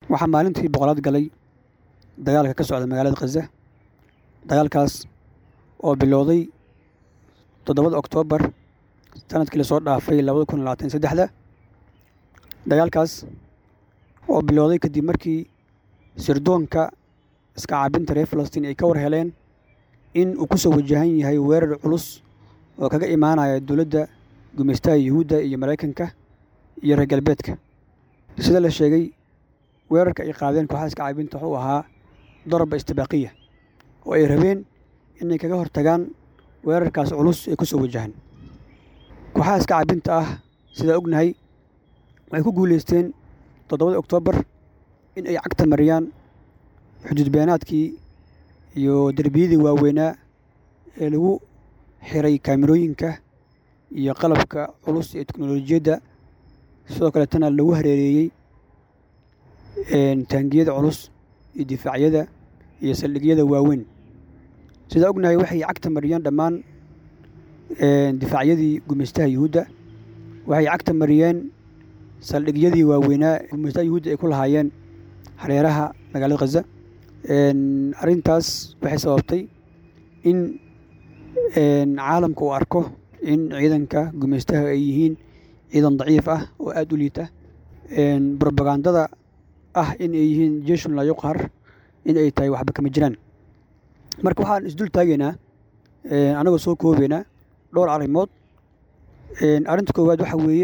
waxaa maalintii boqolaad galay dagaalka ka socda magaalada khaza dagaalkaas oo bilowday toddobada oktoobar sanadkii lasoo dhaafay labada kun labaatan saddexda dagaalkaas oo bilowday kadib markii sirdoonka iska caabinta reer falastiin ay ka war heleen in uu ku soo wajahan yahay weerar culus oo kaga imaanaya dowladda gumaystaha yuhuudda iyo maraykanka iyo reer galbeedka sida la sheegay weerarka ay qaadeen kooxaha iska caabinta wuxuu ahaa daraba istibaaqiya oo ay rabeen inay kaga hortagaan weerarkaas culus ee ku soo wajahan kooxaha iska caabinta ah sidaa ognahay waxay ku guulaysteen toddobada oktoobar in ay cagta mariyaan xuduud beenaadkii iyo derbiyadii waaweynaa ee lagu xiray kaamirooyinka iyo qalabka culus ee teknolojiyadda sidoo kaleetana lagu hareereeyey taangiyada culus iyo difaacyada iyo saldhigyada waaweyn sidaa ognahay waxay cagta mariyeen dhammaan difaacyadii gumaystaha yuhuudda waxay cagta mariyeen saldhigyadii waaweynaa gumaystaha yuhuudda ay ku lahaayeen hareeraha magaalada khaza arrintaas waxay sababtay in caalamka uu arko in ciidanka gumaystaha ay yihiin ciidan daciif ah oo aada u liita brobagandada ah in ay yihiin jeshun laa yuqhar in ay tahay waxba kama jiraan marka waxaan isdul taagaynaa anagoo soo koobaynaa dhowr arrimood arrinta koowaad waxaa weeye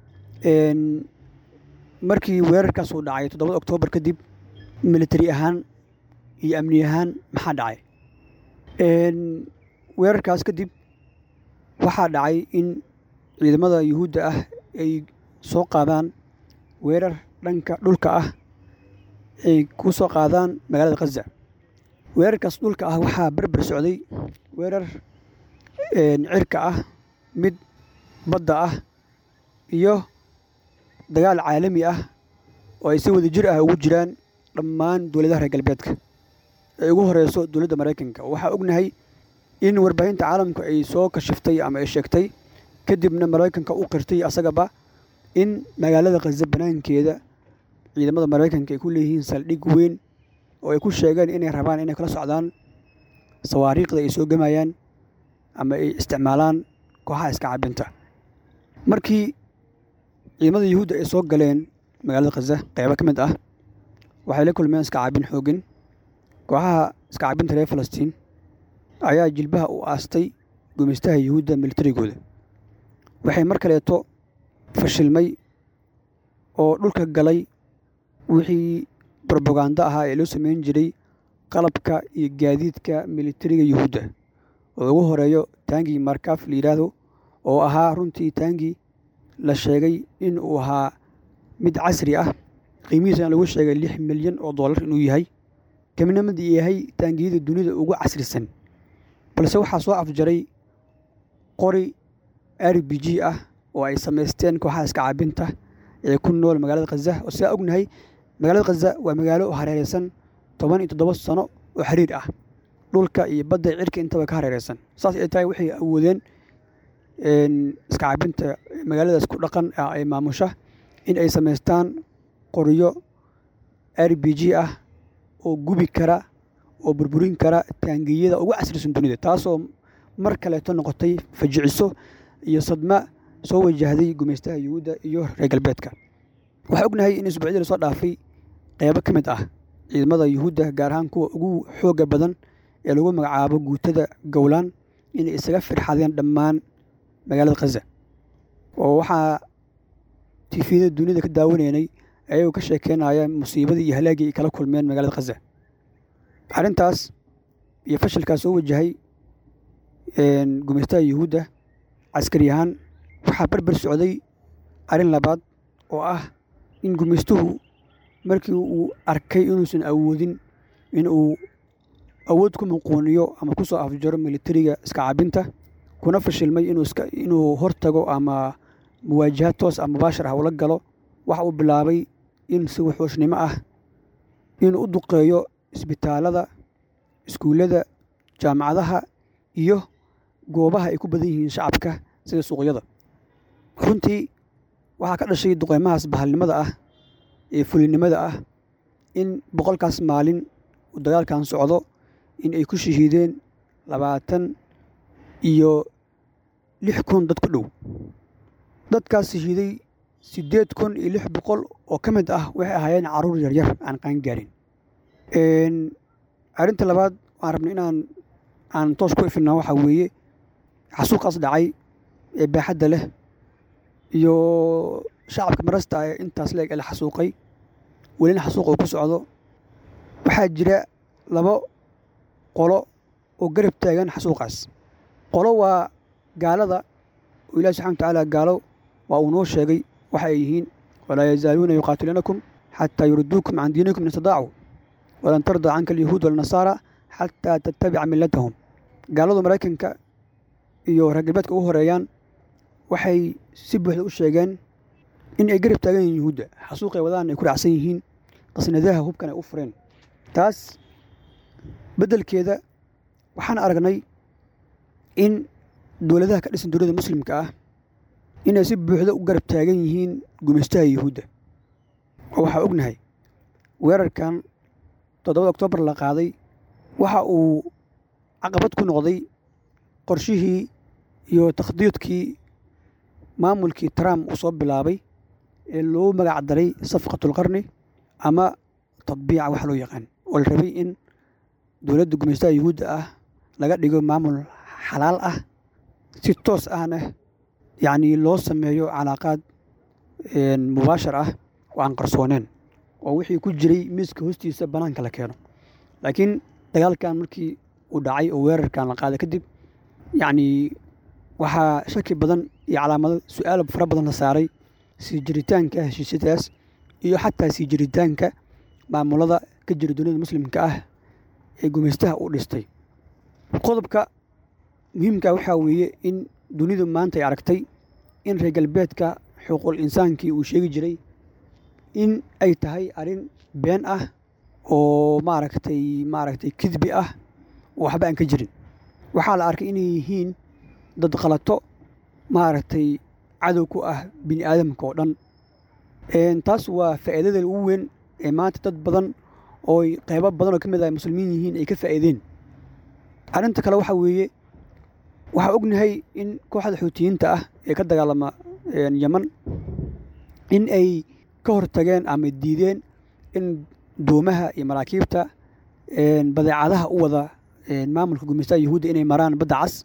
markii weerarkaas uu dhacay toddobada oktoobar kadib militari ahaan iyo amni ahaan maxaa dhacay weerarkaas kadib waxaa dhacay in ciidamada yuhuudda ah ay soo qaadaan weerar dhanka dhulka ah ay ku soo qaadaan magaalada khaza weerarkaas dhulka ah waxaa berber socday weerar cirka ah mid badda ah iyo dagaal caalami ah oo ay si wada jir ah ugu jiraan dhammaan dowladaha reer galbeedka ay ugu horeyso dowladda maraykanka waxaa ognahay in warbaahinta caalamku ay soo kashiftay ama ay sheegtay kadibna maraykanka u qirtay asagaba in magaalada khaza banaankeeda ciidamada maraykanka ay ku leeyihiin saldhig weyn oo ay ku sheegeen inay rabaan inay kala socdaan sawaariikhda ay soo gemayaan ama ay isticmaalaan kooxaha iska cabinta markii ciidamada yuhuudda ay soo galeen magaalada khaza qeybo ka mid ah waxay la kulmeen iska cabin xoogin kooxaha iska cabinta reer falastiin ayaa jilbaha u aastay gumaystaha yuhuudda militarigooda waxay mar kaleeto fashilmay oo dhulka galay wixii brobagando ahaa ee loo sameyn jiray qalabka iyo gaadiidka militariga yuhuudda oo ugu horeeyo taangii markaf la yidhaahdo oo ahaa runtii taangii la sheegay in uu ahaa mid casri ah qiimihiisana lagu sheegay lix milyan oo dollar inuu yahay kamina mid yahay taangiyada dunida ugu casrisan balse waxaa soo afjaray qori r b g ah oo ay samaysteen kooxaha iska caabinta ee ku nool magaalada khaza oo sidaa ognahay magaalada khaza waa magaalo hareereysan toban iyo toddoba sano oo xiriir ah dhulka iyo badda cirka intaba ka hareereysan saas ay tahay waxay awoodeen iska caabinta magaaladaas ku dhaqan ay maamusha in ay samaystaan qoryo r b g ah oo gubi kara oo burburin kara taangiyada ugu casrisan dunida taasoo mar kaleeto noqotay fajiciso iyo sadma soo wajahday gumaystaha yuhuudda iyo reer galbeedka waxaa ognahay in isbuucyadii lasoo dhaafay qeybo ka mid ah ciidamada yuhuudda gaar ahaan kuwa ugu xooga badan ee lagu magacaabo guutada gowlaan inay isaga firxadeen dhammaan magaalada khaza oo waxaa tifiyada dunida ka daawanaynay ayagoo ka sheekeynaya musiibadii iyo halaagii ay kala kulmeen magaalada khaza arrintaas iyo fashilkaas soo wajahay gumaystaha yuhuudda caskari ahaan waxaa berber socday arrin labaad oo ah in gumaystuhu markii uu arkay inuusan awoodin in uu awood ku muquuniyo ama ku soo afjaro militariga iska cabinta kuna fashilmay inuu hortago ama muwaajahaad toos ah mubaashar ah ula galo waxa uu bilaabay in si wuxuushnimo ah inuu u duqeeyo isbitaalada iskuullada jaamacadaha iyo goobaha ay ku badan yihiin shacabka sida suuqyada runtii waxaa ka dhashay duqeymahaas bahalnimada ah ee fulinimada ah in boqolkaas maalin uu dagaalkan socdo in ay ku shahiideen labaatan iyo lix kun dad ku dhow dadkaas shahiiday siddeed kun iyo lix boqol oo ka mid ah waxay ahaayeen carruur yaryar aan qaangaarin arrinta labaad waan rabnay inaan aan toos ku ifinaa waxaa weeye xasuuqaas dhacay ee baaxadda leh iyo shacabka marasta ee intaas leeg ee la xasuuqay welina xasuuq uu ku socdo waxaa jira labo qolo oo garab taagan xasuuqaas qolo waa gaalada oo ilahi subxana wa tacaala gaalo waa uu noo sheegay waxa ay yihiin walaa yazaaluuna yuqaatiluunakum xataa yuriduukum can diinikum in istadaacuu walan tardaa canka alyahuud walnasaara xataa tattabica millatahum gaaladu maraykanka iyo reer galbeedka ugu horeeyaan waxay si buuxda u sheegeen in ay garab taagan yihiin yuhuudda xasuuqay wadaan ay ku raacsan yihiin qasnadaha hubkan ay u fureen taas beddelkeeda waxaan aragnay in dowladaha ka dhisan dowladda muslimka ah inay si buuxda u garab taagan yihiin gumaystaha yuhuudda oo waxaa ognahay weerarkan toddobada oktoobar la qaaday waxa uu caqabad ku noqday qorshihii iyo takhdiidkii maamulkii trump uu soo bilaabay ee loo magac daray safqatulqarni ama tadbiica wax loo yaqaan oo la rabay in dowladda gumaystaha yuhuudda ah laga dhigo maamul xalaal ah si toos ahna yacnii loo sameeyo calaaqaad mubaashar ah oo aan qarsooneen oo wixii ku jiray miiska hoostiisa bannaanka la keeno laakiin dagaalkan markii uu dhacay oo weerarkan la qaaday kadib yacnii waxaa shaki badan iyo calaamado su-aal fara badan la saaray sii jiritaanka heshiisyadaas iyo xataa sii jiritaanka maamulada ka jira duniyada muslimka ah ee gumaystaha u dhistay qodobka muhiimka waxaa weeye in dunidu maanta ay aragtay in reer galbeedka xuquuqul insaankii uu sheegi jiray in ay tahay arrin been ah oo maaragtay maaragtay kidbi ah oo waxba aan ka jirin waxaa la arkay inay yihiin dad khalato maaragtay cadow ku ah bini aadamka oo dhan taas waa faa'iidada ugu weyn ee maanta dad badan oo qaybo badan oo ka mid ah muslimiin yihiin ay ka faa'iideen arrinta kale waxaa weeye waxaa ognahay in kooxda xuutiyiinta ah ee ka dagaalama yeman in ay ka hortageen ama diideen in doomaha iyo maraakiibta badeecadaha u wada maamulka gumaystaha yuhuudda inay maraan badda cas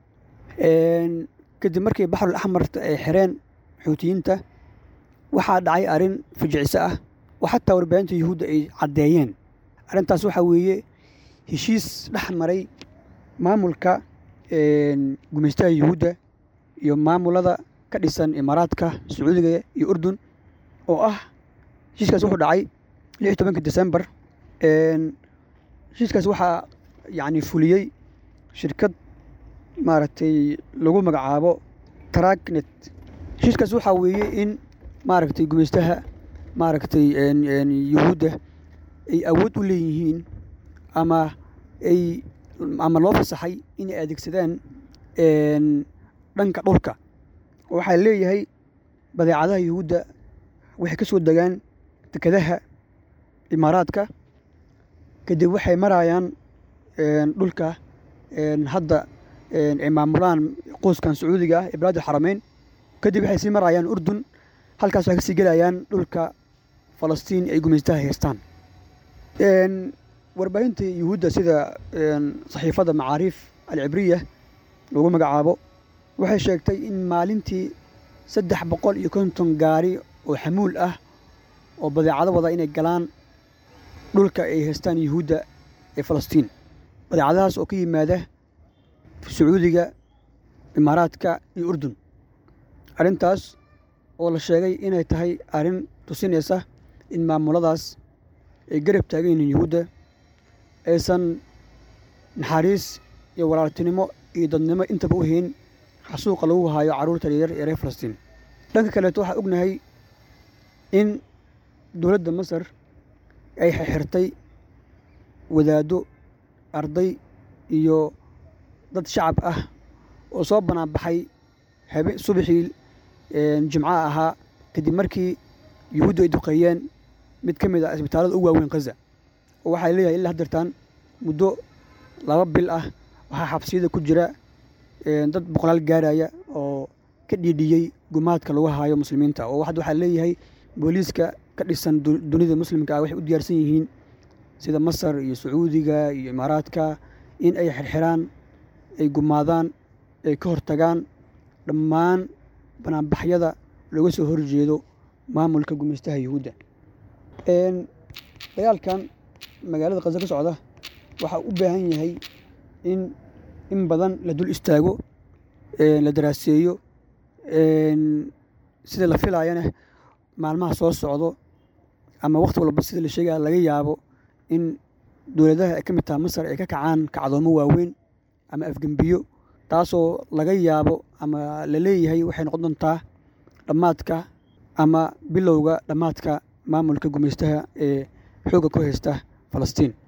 kadib markii baxrul axmar ay xireen xuutiyiinta waxaa dhacay arrin fijiciso ah oo xataa warbaahinta yuhuudda ay caddeeyeen arrintaas waxaa weeye heshiis dhex maray maamulka gumaystaha yuhuudda iyo maamulada ka dhisan imaaraadka sacuudiga iyo urdun oo ah heshiiskaas wuxuu dhacay lix iyo tobanka desembar heshiiskaas waxaa yacni fuliyey shirkad maaragtay lagu magacaabo traknet heshiiskaas waxaa weeye in maaragtay gumaystaha maaragtay yuhuudda ay awood u leeyihiin ama ay ama loo fasaxay inay adeegsadaan dhanka dhulka oo waxaa leeyahay badeecadaha yuhuudda waxay ka soo degaan dekadaha imaaraadka kadib waxay marayaan dhulka hadda ay maamulaan qoyskan sacuudiga ah ee bilaad xarameyn kadib waxay sii marayaan urdun halkaas waxay kasii gelayaan dhulka falastiin ay gumaystaha haystaan warbaahinta yuhuudda sida saxiifadda macaariif alcibriya lagu magacaabo waxay sheegtay in maalintii saddex boqol iyo konton gaari oo xamuul ah oo badeecado wada inay galaan dhulka ay haystaan yuhuudda ee falastiin badeecadahaas oo ka yimaada sacuudiga imaaraadka iyo urdun arrintaas oo la sheegay inay tahay arrin tusinaysa in maamuladaas ay garab taagan yihiin yuhuudda aysan naxariis iyo walaaltinimo iyo dadnimo intaba u hayn xasuuqa lagu haayo carruurta yaryar ee reer falastiin dhanka kaleeto waxaa ognahay in dowladda masar ay xirxirtay wadaaddo arday iyo dad shacab ah oo soo banaanbaxay habe subaxii jimcaha ahaa kadib markii yuhuuddu ay duqeeyeen mid ka mid ah isbitaallada ugu waaweyn khaza oo waxaa leeyahay ilaa haddeertaan muddo laba bil ah waxaa xabsiyada ku jira dad boqolaal gaaraya oo ka dhiidhiyey gumaadka lagu haayo muslimiinta oo hadda waxaa leeyahay booliiska ka dhisan dunida muslimka ah waxay u diyaarsan yihiin sida masar iyo sacuudiga iyo imaaraadka in ay xirxiraan ay gumaadaan ay ka hortagaan dhammaan banaanbaxyada looga soo horjeedo maamulka gumaystaha yuhuudda dagaalkan magaalada khaza ka socda waxaa u baahan yahay in in badan la dul istaago la daraaseeyo sida la filaayana maalmaha soo socdo ama wakhti walba sida la sheegaya laga yaabo in dowladaha ay ka mid taha masar ay ka kacaan kacdoomo waaweyn ama afgembiyo taasoo laga yaabo ama la leeyahay waxay noqon doontaa dhammaadka ama bilowga dhammaadka maamulka gumaystaha ee xoogga ku haysta falastiin